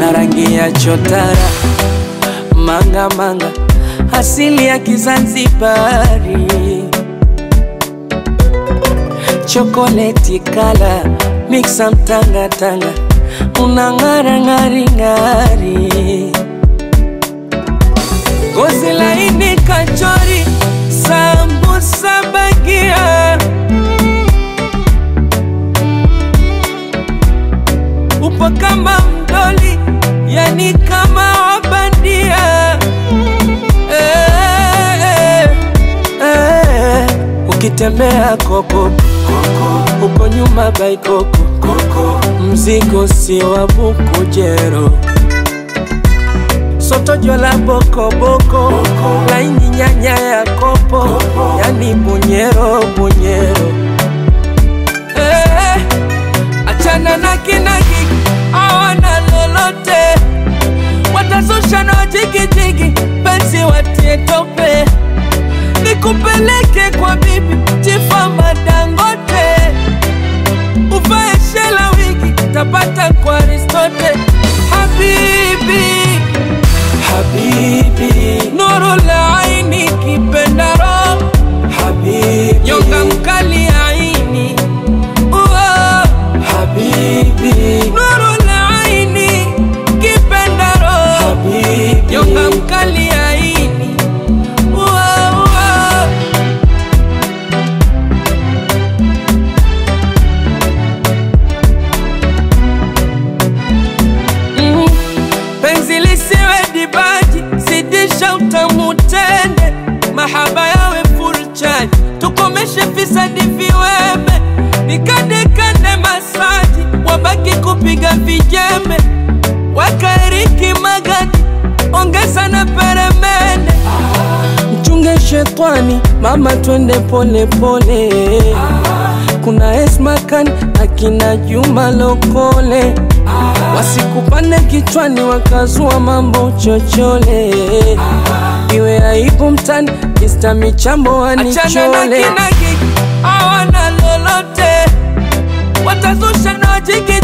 na rangi ya chotara manga manga asili ya Kizanzibari chokoleti kala mixa mtangatanga unang'ara ng'ari ng'ari gozi laini kachori sambusa bagia upo kama mdoli yani kama wabandia eh, eh, eh. ukitembea koko uko nyuma baikoko mzigo si wa bukujero soto jola bokoboko laini nyanya ya kopo yani bunyero bunyero eh, achana na kinagi awana lolote watazusha na jigijigi penzi watie tope nikupeleke kwa bibi tifama dangote uvae shela wigi tapata kwa aristote habibi habibi nuru la aini kipendaro habibi nyonga mkali aini Uo. habibi nuru la aini kipendaro habibi nyonga mkali aini Uo, uo. Mm. penzi lisiwe dibaji zidisha utamu tende mahaba yawe full charge tukomeshe fisadi viweme nikandekande masaji wabaki kupiga vijembe wakaeriki magadi ongeza na peremende mchunge shetwani mama twende pole pole kuna esmakan akina juma lokole wasikupande kichwani wakazua mambo chochole iwe aibu mtani Mr. michambo wanichole awana lolote watazusha na jigi